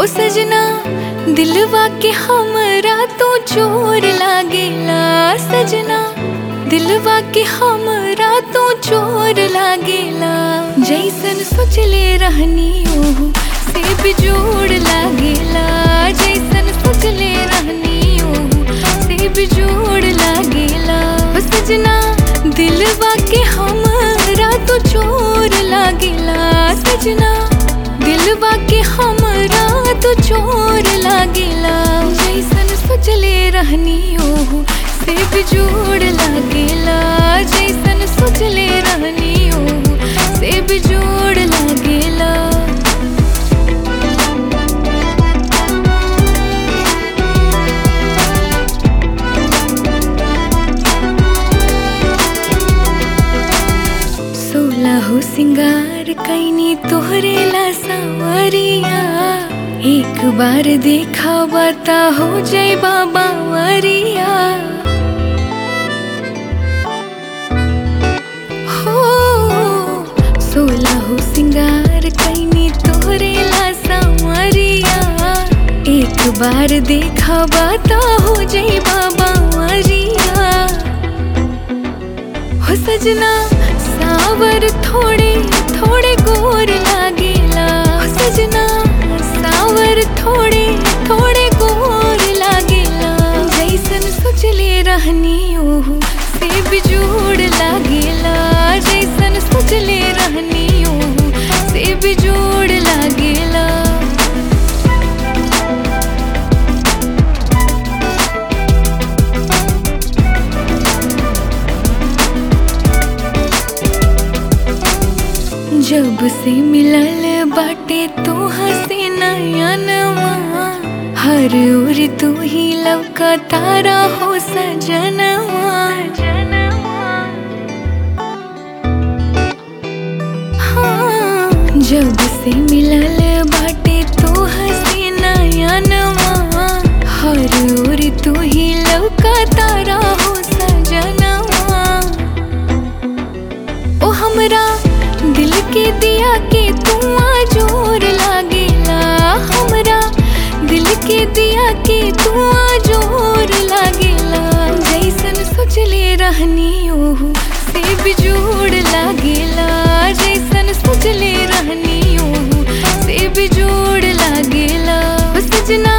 हो सजना दिलवा के हमरा तो चोर लागेला सजना दिलवा के हमरा तो चोर लागेला जैसन सोचले रहनी ओहू से बिजोड़ लागेला जैसन सोचले रहनी ओहू से बिजोड़ लागेला हो सजना दिलवा के हमरा तो चोर लागेला सजना दिलवा के हमरा तो चोर लागेला जैसन सोचले रहनी ओहू से बिजोड़ लागेला जैसन सोचले रहनी ओहू से बिजोड़ लागेला सोलह सिंगार कैनी तोहरे ला सावरिया एक बार देखा बता हो जय बाबा वरिया हो सोलह सिंगार कैनी तोहरे ला सावरिया एक बार देखा बता हो जय बाबा वरिया हो सजना सावर थोड़े थोड़े गोर लागेला हो सजना सावर थोड़े थोड़े गोर लागेला जैसन सोचले रहनी ओहू से बिजोड़ लागेला जैसन सोचले रहनी ओहू से बिजोड़ लागेला जब से मिलल बाटे तो हसे नया नवा हर ओर तू ही लवका तारा हो सजनवा हाँ, जब से मिलल बाटे तो हसे नया नवा हर ओर तू ही लवका तारा हो सजनवा ओ हमरा दिल के दिया के तू जोर लागेला हमरा दिल के दिया के तू जोर लागेला जैसन सोचले रहनी ओहू से बिजोड़ लागेला जैसन सोचले रहनी ओहू से बिजोड़ लागेला ओ सजना